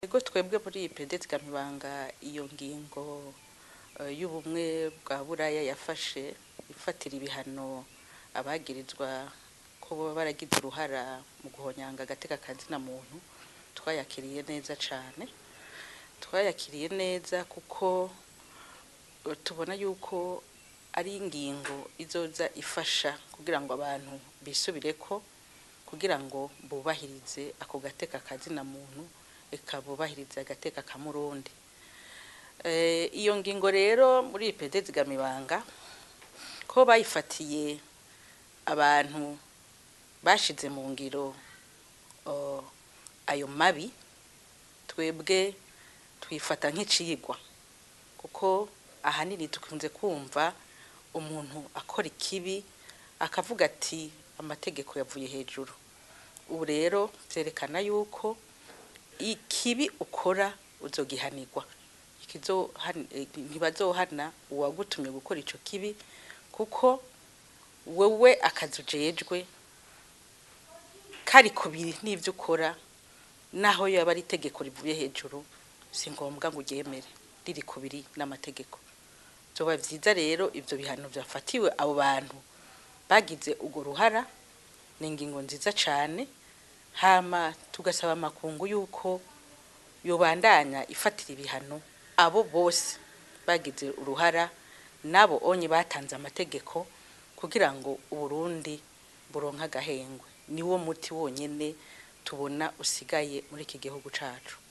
ego twebwe muri iyi pedeti gamibanga iyo ngingo eh, y'ubumwe bwa buraya yafashe ifatira ibihano abagirizwa ko baba baragize uruhara mu guhonyanga agateka kazina muntu twayakiriye neza cane twayakiriye neza kuko eh, tubona yuko ari ingingo izoza ifasha kugira ngo abantu bisubireko kugira ngo bubahirize ako gateka kazina muntu eka bubahirize agateka ka murundi Eh, iyo ngingo rero muri iyi pedezi gamibanga ko bayifatiye abantu bashize mu ngiro oh, ayo mabi twebwe twifata nk'icigwa kuko ahanini dukunze kumva umuntu akora ikibi akavuga ati amategeko yavuye hejuru ubu rero byerekana yuko ikibi ukora uzogihanirwa Ikizohan- eh, ntibazohana uwagutumye gukora ico kibi kuko wewe akazi ujejwe kari kubiri n'ivyo ukora naho yaba ari itegeko rivuye hejuru si ngombwa ngo uryemere riri kubiri n'amategeko vyoba vyiza rero ivyo bihano vyafatiwe abo bantu bagize urwo ruhara ni ingingo nziza cane hama tugasaba amakungu yuko yobandanya ifatira ibihano abo bose bagize uruhara nabo onye batanze amategeko kugira ngo uburundi buronke agahengwe niwo muti wonyene tubona usigaye muri iki gihugu cacu